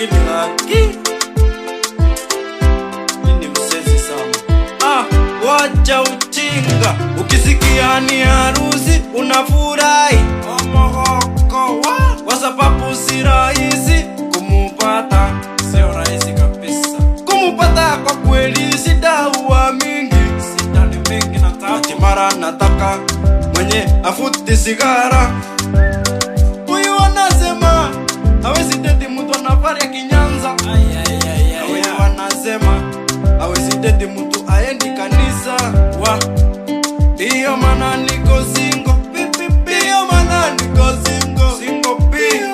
lakini haki ini msezi sana ah, wacha uchinga ukisikia ni harusi unafurahi omogokowa kwa sababu si rahisi kumupata sio rahisi kabisa kumupata kwa kweli sidaua mingi sidani mingi nataka mara nataka mwenye afuti sigara huyu anasema hawezi deti mtu anafari ya kinyanza huyu anasema hawezi deti mtu aendi kanisa wa ndiyo maana niko singo ndiyo maana niko singo singo pi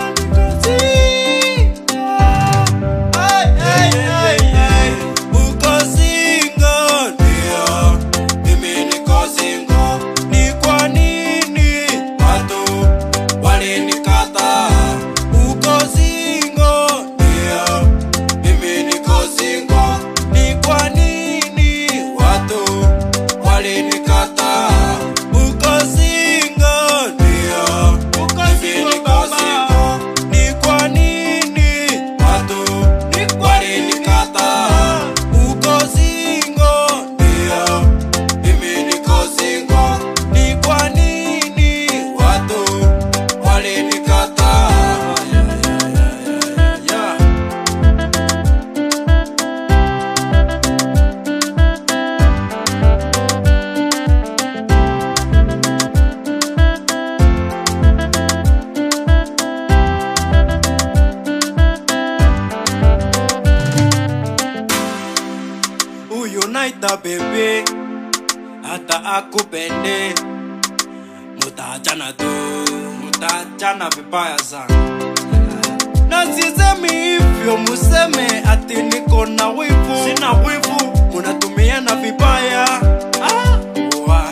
Ay, ay, ay, ay. Uko singo, ndio. Mimi niko singo. Ni kwa nini watu walinikata? Uko singo, ndio. Mimi niko singo. Ni kwa nini watu walinikata? Uko singo, ndio. Mimi niko singo. Ni kwa nini watu walinikata? Uko singo, ndio. Mimi niko singo. Ni kwa nini watu walinikata? Yeah. huyo naita bebe hata akupende mutaachana tu mutaachana vibaya sana na sisemi hivyo museme ati niko na wivu sina wivu munatumiana vibaya ah, wa.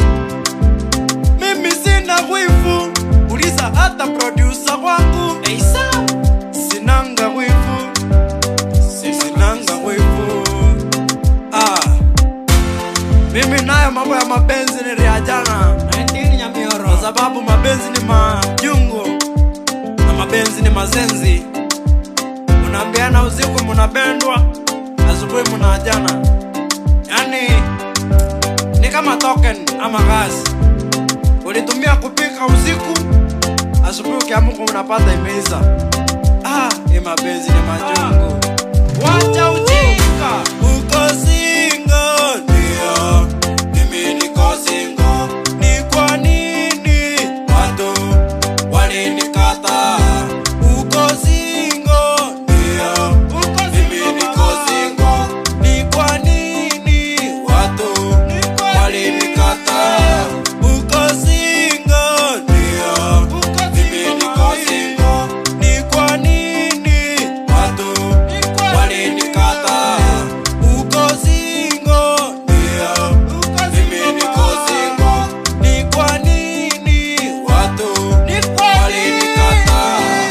mimi sina wivu uliza hata produsa wangu Eisa. sinanga wivu sinanga wivu ah. mimi nayo mambo ya mapenzi niliajana kwa sababu mapenzi ni majungu na mapenzi ni mazenzi munaambiana usiku munapendwa asubuhi munaajana yani ni kama token ama gasi ulitumia kupika usiku asubuhi ukiamuka unapata imeisa ah, ni mapenzi ni majungu wacha ujinga uko singo ndio mimi niko singo ni kwa nini watu walinikata uko singo ndio mimi niko singo ni kwa nini watu walinikata uko singo ndio mimi niko singo ni kwa nini watu walinikata uko singo ndio mimi niko singo ni kwa nini watu walinikata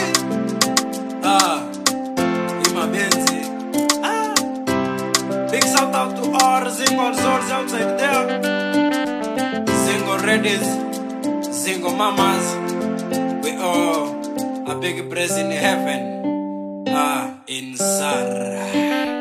ah ni mapenzi ah big shout out to all the single souls outside there single ladies single mamas we all a big praise in heaven ah in Sarah